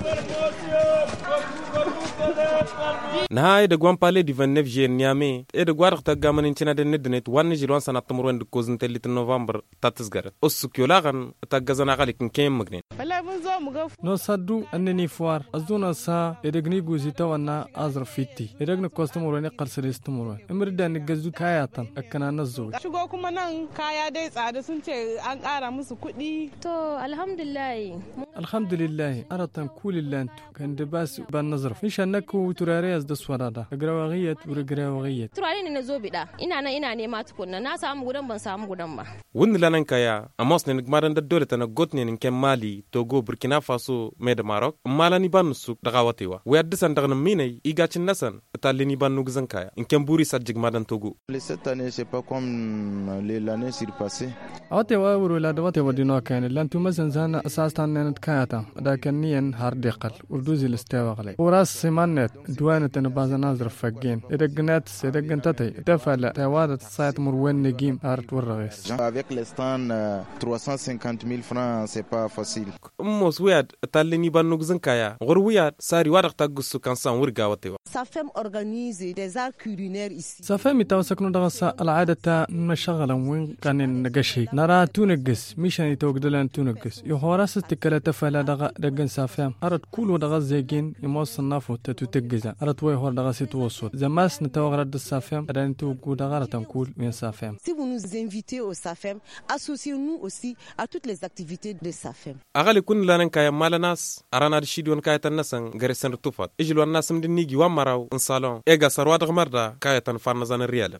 na e de gwan pale di 29 jen niame e de gwar ta gamanin cina de nednet wan jilwan sana tumur de kozin telit november tatis gar os kyola gan ta gazana galik ken magne wallahi mun zo mu ga no saddu annani fuar azuna sa edegni guzita wana azra fitti edegna kostumur ne qalsalistumur imirda ni gazu kayatan akana nazo shigo kuma nan kaya dai tsada sun ce an ƙara musu kuɗi to alhamdulillah alhamdulillah aratan kulilantu kan da bas ban nazar fi shannaku turariyas da swarada agrawagiyat uragrawagiyat turare ne na zo bida ina nan ina nema tukunna na samu gudan ban samu gudan ba wunni lanan kaya amos ne gmaran da dole tana got ne ken mali togo burkina faso me da maroc malani ban su daga watewa we addisan daga minai igacin nasan talini ban nugzan kaya in ken buri sajjig madan togo cette année c'est pas comme l'année surpassée awate wa wuro la da wate wadino kan lantu masan sana asastan ne kayata da kan niyan har deqal urduzi listawa qale وراس سيمانت دوانة أنا بعض ناظر فقين إذا قنات إذا قنتتي تفعل توادت سايت مروان نجيم أرت والرغيس avec les stands euh, 350 000 francs c'est pas facile mos wiyad talini ban nugzan kaya gor wiyad sari wadak tagusu kan san wurga watewa Sa femme organise des arts culinaires ici. سافامي تو سكنو دغسا العادة تا مشغلا وين كان نقشي نرى تونقس مشان يتوقدلان تونقس يهوراس تكلا تفعل دغا دقن سافام أرد كل دغا زيجين يموس النافو تتو تقزا أرد وي هور دغا سيتوصل زماس نتوغ رد السافام أدان تو قو دغا تنكول من سافام Si vous nous invitez au SAFEM, associez-nous aussi à toutes les activités de SAFEM. agali kun lanan kaya mala nas arana da shidwan kaya tan nasan gare san tufat ijilwan nasam din nigi wan maraw in salon ega sarwa da marda kaya tan farna zanan riyala